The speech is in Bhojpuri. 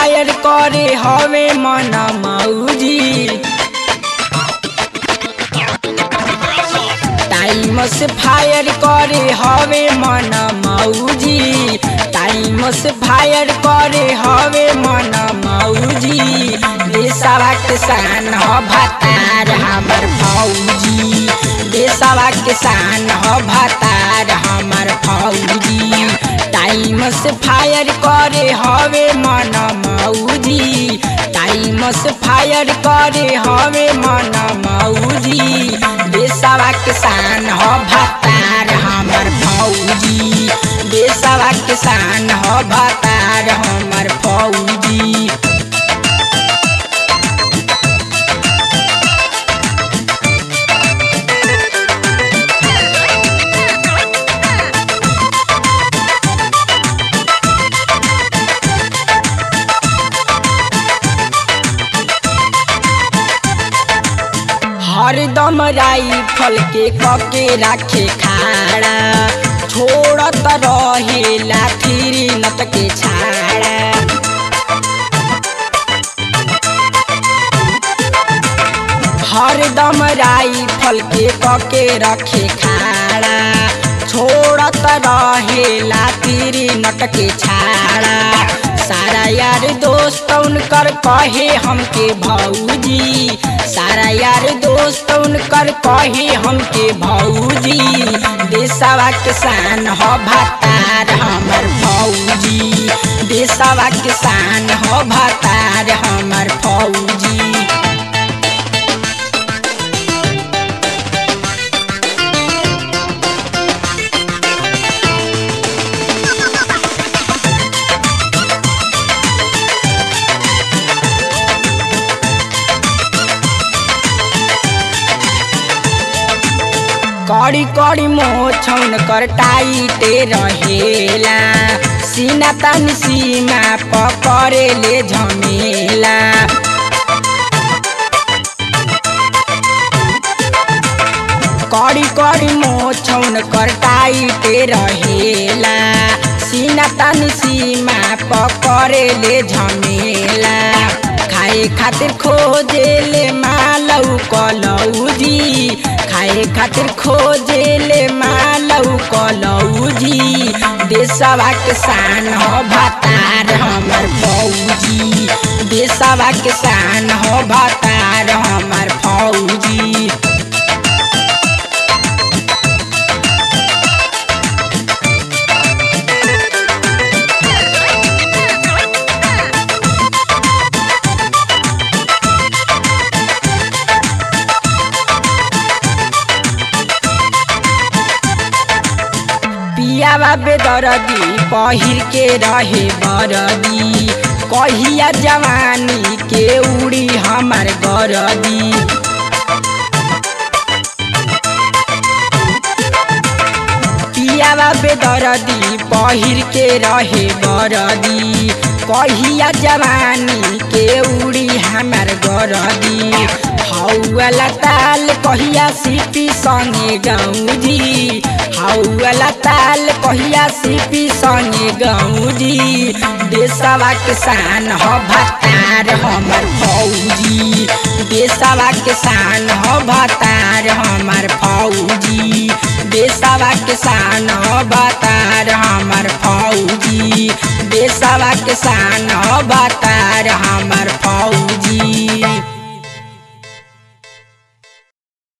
फायर करे हवे मन मौजी टाइम से फायर करे हवे मन मौजी टाइम से फायर करे हवे मन मौजी देशवा किसान ह भतार हमर फौजी देशवा किसान ह भतार हमर फौजी टाइम से फायर करे हवे मन मौजी टाइम से फायर करे हवे मन मौजी देशवा किसान ह भतार हमर फौजी देशवा किसान ह भतार हमर फौजी हरदम राइफल के कके राखे खाड़ा छोड़त रहे लाठी नत के छाड़ा हरदम राइफल के कके रखे खाड़ा छोड़त रहे लाठी नट के छाड़ा सारा यार दोस्त उनकर कहे हमके भौजी सारा यार दोस्त उनकर कहे हमके भौजी देशवा किसान ह भतार हमर फौजी देशवा किसान ह भतार हमर फौजी कड़ी कड़ी मोछौन कर टाइटे रहेला सीना तन सीमा पकड़े ले झमेला कड़ी कड़ी मोछौन कर टाइटे रहेला सीना तन सीमा पकड़े ले झमेला खाए खातिर खोजे ले मालौ कलौजी खाए खातिर खोजे ले मालौ कलौजी देशवा किसान ह भतार हमर फौजी देशवा किसान ह भतार हमर फौजी पियावा बेदरदी पहिर के रहे बरदी कहिया जवानी के उड़ी हमार गरदी पियावा बेदरदी पहिर के रहे बरदी कहिया जवानी के उड़ी हमार गरदी हौला ताल कहिया सिपी संगे गौजी हौला ताल कहिया सिपी संगे गौजी देशवा किसान ह भतार हमर फौजी देशवा किसान ह भतार हमर फौजी देशवा किसान ह भतार हमर फौजी देशवा किसान ह भतार हमर